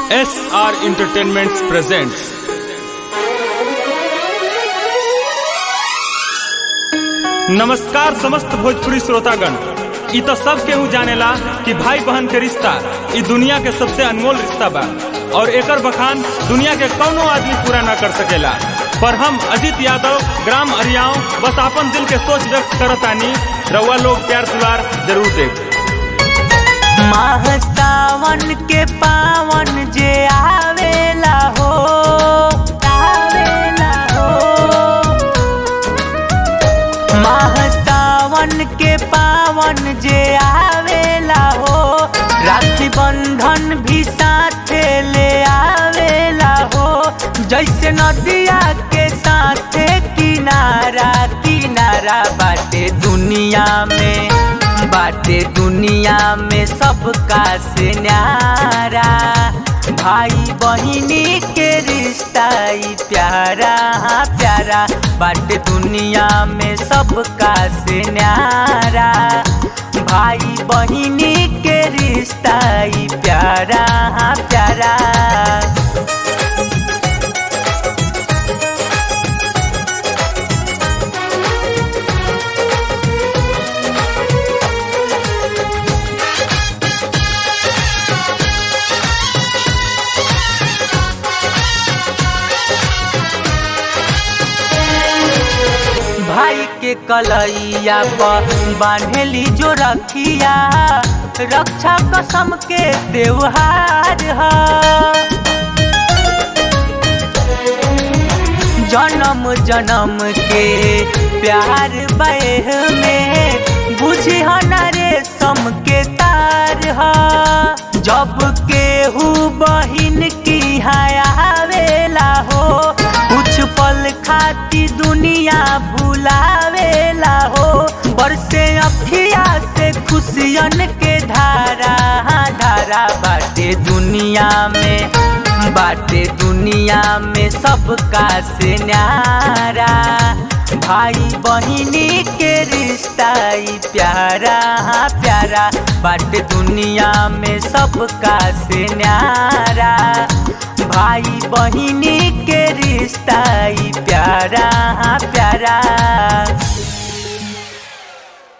S R entertainment presents नमस्कार समस्त भोजपुरी श्रोतागण इ तो सब केहू जानेला कि भाई बहन के रिश्ता इ दुनिया के सबसे अनमोल रिश्ता बा और एकर बखान दुनिया के कौनो आदमी पूरा ना कर सकेला पर हम अजित यादव ग्राम अरियाव बस आपन दिल के सोच व्यक्त करतानी रउआ लोग प्यार दुलार जरूर देव माह सावन के पावन जे आवेला हो आवेला हो माह सावन के पावन जे आवेला हो राखी बंधन भी साथे ले आवेला हो जैसे नदिया के साथे किनारा किनारा बाटे दुनिया में बाटे दुनिया में सबका से न्यारा भाई बहिनी के रिश्ता ई प्यारा हाँ प्यारा बाटे दुनिया में सबका से न्यारा भाई बहिनी के रिश्ता ई प्यारा हाँ प्यारा भाई के कलैया पर बांधेली जो रखिया रक्षा कसम के त्योहार है जन्म जन्म के प्यार बह में बुझी रे सम के तार है जब केहू बहिन की आवेला हो कुछ पल खाती दुनिया भुलावेला हो बरसे अखिया से खुशियन के धारा धारा बाटे दुनिया में बाटे दुनिया में सबका से न्यारा भाई बहिनी के रिश्ता ई प्यारा हाँ प्यारा बाटे दुनिया में सबका से न्यारा भाई बहिनी के रिश्ता ई प्यारा हाँ प्यारा